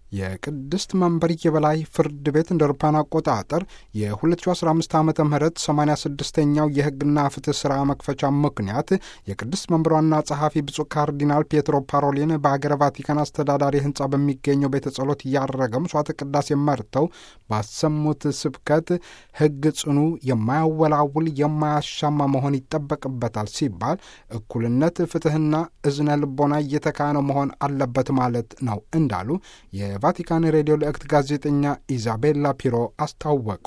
የቅድስት መንበር የበላይ ፍርድ ቤት እንደ አውሮፓውያን አቆጣጠር የ2015 ዓ ም 86ኛው የሕግና ፍትህ ሥራ መክፈቻ ምክንያት የቅድስት መንበር ዋና ጸሐፊ ብፁዕ ካርዲናል ፔትሮ ፓሮሊን በሀገረ ቫቲካን አስተዳዳሪ ሕንፃ በሚገኘው ቤተ ጸሎት እያረገ ምሥዋዕተ ቅዳሴ መርተው ባሰሙት ስብከት ሕግ ጽኑ፣ የማያወላውል፣ የማያሻማ መሆን ይጠበቅበታል ሲባል እኩልነት፣ ፍትሕና እዝነ ልቦና እየተካነ መሆን አለበት ማለት ነው እንዳሉ የቫቲካን ሬዲዮ ልዕክት ጋዜጠኛ ኢዛቤላ ፒሮ አስታወቁ።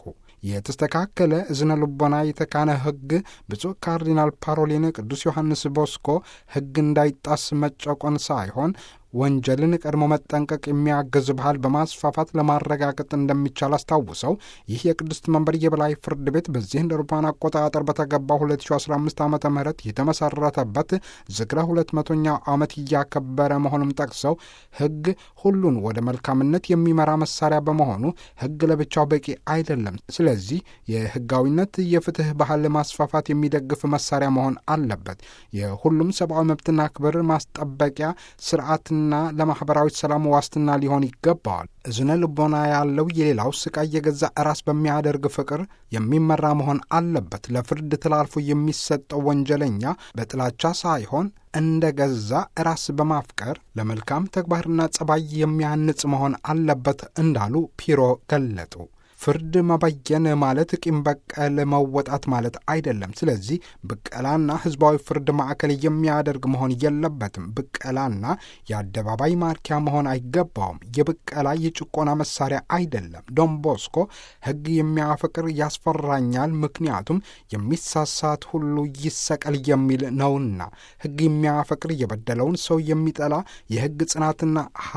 የተስተካከለ እዝነ ልቦና የተካነ ሕግ ብፁዕ ካርዲናል ፓሮሊን ቅዱስ ዮሐንስ ቦስኮ ሕግ እንዳይጣስ መጨቆን ሳይሆን ወንጀልን ቀድሞ መጠንቀቅ የሚያግዝ ባህል በማስፋፋት ለማረጋገጥ እንደሚቻል አስታውሰው ይህ የቅድስት መንበር የበላይ ፍርድ ቤት በዚህ እንደ አውሮፓውያን አቆጣጠር በተገባው 2015 ዓ ም የተመሰረተበት ዝክረ ሁለት መቶኛው ዓመት እያከበረ መሆኑም ጠቅሰው ሕግ ሁሉን ወደ መልካምነት የሚመራ መሳሪያ በመሆኑ ሕግ ለብቻው በቂ አይደለም። ስለዚህ የሕጋዊነት የፍትህ ባህል ማስፋፋት የሚደግፍ መሳሪያ መሆን አለበት። የሁሉም ሰብአዊ መብትና ክብር ማስጠበቂያ ስርዓት ና ለማኅበራዊ ሰላም ዋስትና ሊሆን ይገባዋል። እዝነ ልቦና ያለው የሌላው ስቃይ የገዛ ራስ በሚያደርግ ፍቅር የሚመራ መሆን አለበት። ለፍርድ ተላልፎ የሚሰጠው ወንጀለኛ በጥላቻ ሳይሆን እንደ ገዛ ራስ በማፍቀር ለመልካም ተግባርና ጸባይ የሚያንጽ መሆን አለበት እንዳሉ ፒሮ ገለጡ። ፍርድ መበየን ማለት ቂም በቀል መወጣት ማለት አይደለም። ስለዚህ ብቀላና ሕዝባዊ ፍርድ ማዕከል የሚያደርግ መሆን የለበትም። ብቀላና የአደባባይ ማርኪያ መሆን አይገባውም። የብቀላ የጭቆና መሳሪያ አይደለም። ዶን ቦስኮ ሕግ የሚያፈቅር ያስፈራኛል፣ ምክንያቱም የሚሳሳት ሁሉ ይሰቀል የሚል ነውና። ሕግ የሚያፈቅር የበደለውን ሰው የሚጠላ የሕግ ጽናትና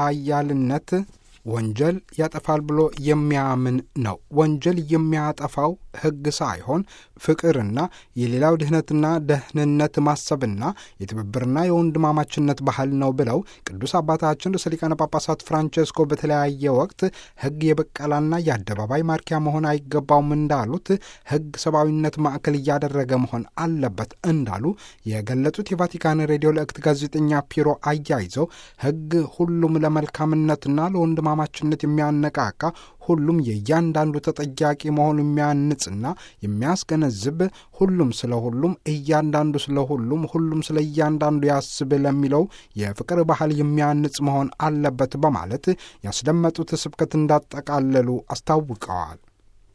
ኃያልነት ወንጀል ያጠፋል ብሎ የሚያምን ነው። ወንጀል የሚያጠፋው ሕግ ሳይሆን ፍቅርና የሌላው ድህነትና ደህንነት ማሰብና የትብብርና የወንድማማችነት ባህል ነው ብለው ቅዱስ አባታችን ርዕሰ ሊቃነ ጳጳሳት ፍራንቼስኮ በተለያየ ወቅት ሕግ የበቀላና የአደባባይ ማርኪያ መሆን አይገባውም እንዳሉት ሕግ ሰብአዊነት ማዕከል እያደረገ መሆን አለበት እንዳሉ የገለጹት የቫቲካን ሬዲዮ ልዕክት ጋዜጠኛ ፒሮ አያይዘው ሕግ ሁሉም ለመልካምነትና ለወንድማ ማችነት የሚያነቃቃ ሁሉም የእያንዳንዱ ተጠያቂ መሆኑ የሚያንጽና የሚያስገነዝብ ሁሉም ስለ ሁሉም እያንዳንዱ ስለ ሁሉም ሁሉም ስለ እያንዳንዱ ያስብ ለሚለው የፍቅር ባህል የሚያንጽ መሆን አለበት በማለት ያስደመጡት ስብከት እንዳጠቃለሉ አስታውቀዋል።